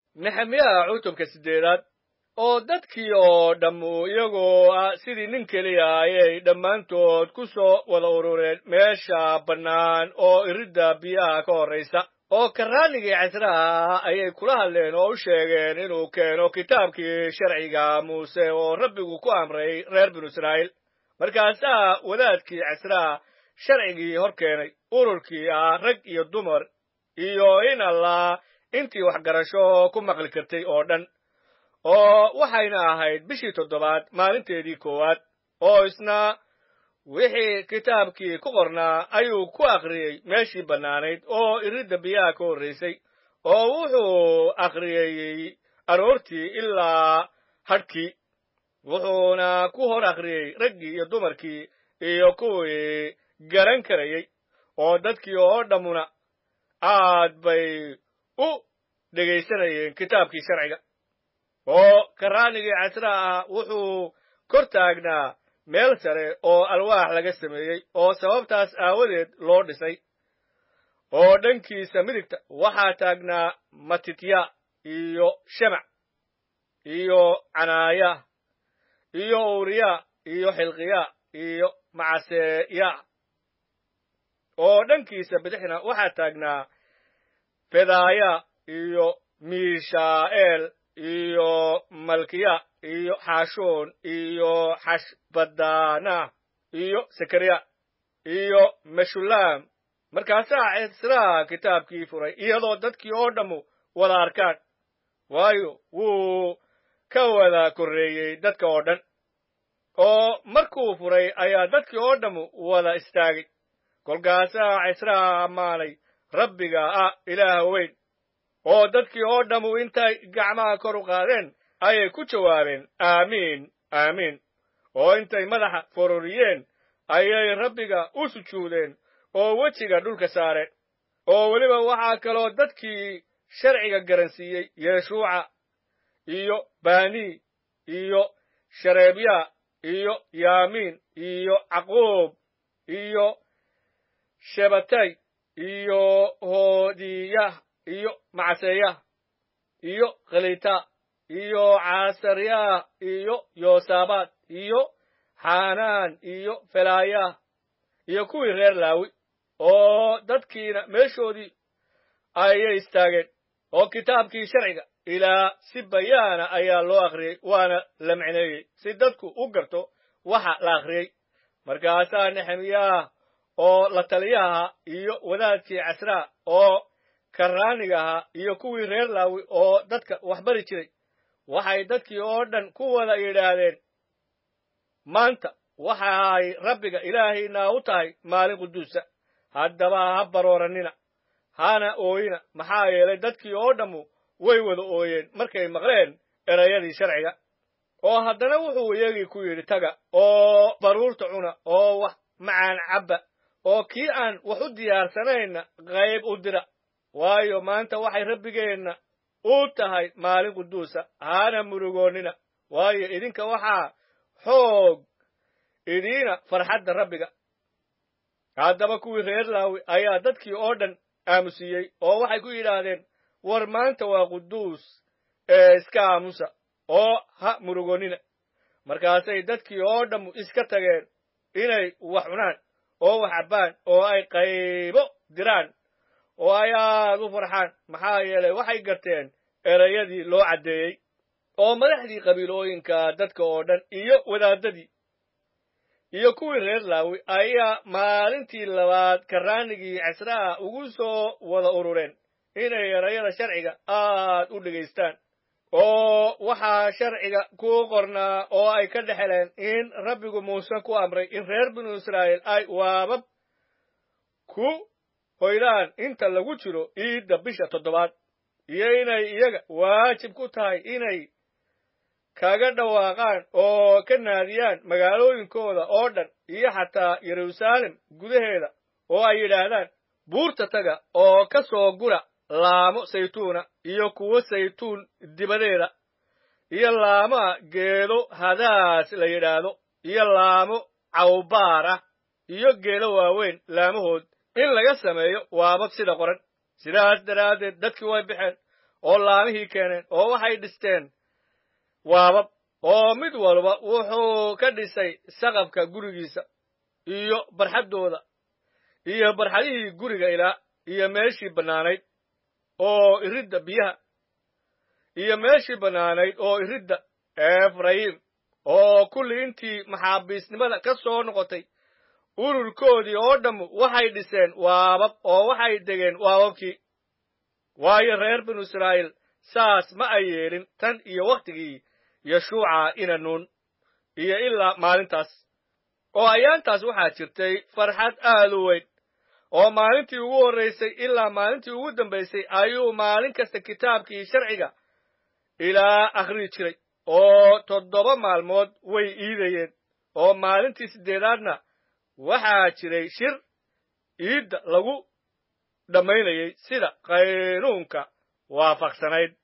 nexemiyaha cutubka siddeedaad oo dadkii oo dhammu iyagoo ah sidii nin keliya ayay dhammaantood ku soo wada urureen meesha bannaan oo iridda biyaha ka horraysa oo karraanigii casraha ayay kula hadleen oo u sheegeen inuu keeno kitaabkii sharciga muuse oo rabbigu ku amray reer binu israa'iil markaasaa wadaadkii casraha sharcigii hor keenay ururkii ah rag iyo dumar iyo in allah intii waxgarasho ku maqli kartay oo dhan oo waxayna ahayd bishii toddobaad maalinteedii koowaad oo isna wixii kitaabkii ku qornaa ayuu ku akhriyey meeshii bannaanayd oo iridda biyaha ka horraysay oo wuxuu akhriyey aroortii ilaa hadhkii wuxuuna ku hor akhriyey raggii iyo dumarkii iyo kuwii garan karayey oo dadkii oo dhammuna aad bay u dhegaysanayeen kitaabkii sharciga oo karraanigii casraha ah wuxuu kor taagnaa meel sare oo alwaax laga sameeyey oo sababtaas aawadeed loo dhisay oo dhankiisa midigta waxaa taagnaa matitya iyo shemac iyo canaaya iyo uriya iyo xilqiya iyo macaseya oo dhankiisa bidixna waxaa taagnaa fedaaya iyo miishaa'eel iyo malkiya iyo xaashuun iyo xashbadana iyo sekariya iyo meshulaam markaasaa cisraa kitaabkii furay iyadoo dadkii oo dhammu wada arkaan waayo wuu ka wada korreeyey dadka oo dhan oo markuu furay ayaa dadkii oo dhammu wada istaagay kolkaasaa cisraa ammaanay rabbiga ah ilaaha weyn oo dadkii oo dhammu intay gacmaha kor u qaadeen ayay ku jawaabeen aamiin aamiin oo intay madaxa fororiyeen ayay rabbiga u sujuudeen oo wejiga dhulka saareen oo weliba waxaa kaloo dadkii sharciga garansiiyey yeshuuca iyo bani iyo shareebya iyo yaamiin iyo caqub iyo shebatay iyo hoodiyah iyo macaseyah iyo khalita iyo caasaryaah iyo yoosabaad iyo xanaan iyo felaayah iyo kuwii reer laawi oo dadkiina meeshoodii ayay istaageen oo kitaabkii sharciga ilaa si bayaana ayaa loo akhriyey waana la micneeyey si dadku u garto waxa la akhriyey markaasaa nexemiyaah oo la taliyaha iyo wadaadkii casraa oo karraaniga ahaa iyo kuwii reer laawi oo dadka waxbari jiray waxay dadkii oo dhan ku wada yidhaahdeen maanta waxaay rabbiga ilaahaynaa u tahay maalin quduusa haddaba ha baroorannina hana ooyina maxaa yeelay dadkii oo dhammu way wada ooyeen markay maqleen erayadii sharciga oo haddana wuxuu iyagii ku yidhi taga oo baruurta cuna oo wax macaan cabba oo kii aan wax u diyaarsanayna qayb u dira waayo maanta waxay rabbigeenna u tahay maalin quduusa hana murugoonnina waayo idinka waxaa xoog idiina farxadda rabbiga haddaba kuwii reer laawi ayaa dadkii oo dhan aamusiiyey oo waxay ku yidhaahdeen war maanta waa quduus ee iska aamusa oo ha murugoonnina markaasay dadkii oo dhammu iska tageen inay wax cunaan oo wax cabbaan oo ay qaybo diraan oo ay aad u farxaan maxaa yeelay waxay garteen erayadii loo caddeeyey oo madaxdii qabiilooyinka dadka oo dhan iyo wadaaddadii iyo kuwii reer laawi ayaa maalintii labaad karraanigii casraha ugu soo wada urureen inay erayada sharciga aad u dhegaystaan oo waxaa sharciga ku qornaa oo ay ka dhexeleen in rabbigu muuse ku amray in reer binu israa'iil ay waabab ku hoydaan inta lagu jiro iidda bisha toddobaad iyo inay iyaga waajib ku tahay inay kaga dhawaaqaan oo ka naadiyaan magaalooyinkooda oo dhan iyo xataa yeruusaalem gudaheeda oo ay yidhaahdaan buurta taga oo ka soo gura laamo saytuuna iyo kuwo saytuun dibadeeda iyo laamaha geedo hadaas la yidhaahdo iyo laamo cawbaar ah iyo geedo waaweyn laamahood in laga sameeyo waabab sida qoran sidaas daraaddeed dadkii way baxeen oo laamihii keeneen oo waxay dhisteen waabab oo mid walba wuxuu ka dhisay saqafka gurigiisa iyo barxaddooda iyo barxadihii guriga ilaa iyo meeshii bannaanayd oo iridda biyaha iyo meeshii bannaanayd oo iridda efrayim oo kulli intii maxaabiisnimada ka soo noqotay ururkoodii oo dhammu waxay dhiseen waabab oo waxay degeen waababkii waayo reer binu israa'iil saas ma ay yeelin tan iyo wakhtigii yeshuuca ina nuun iyo ilaa maalintaas oo ayaantaas waxaa jirtay farxad aad u weyn oo maalintii ugu horraysay ilaa maalintii ugu dambaysay ayuu maalin kasta kitaabkii sharciga ilaa akhriyi jiray oo toddoba maalmood way iidayeen oo maalintii siddeedaadna waxaa jiray shir iidda lagu dhammaynayay sida qaynuunka waafaqsanayd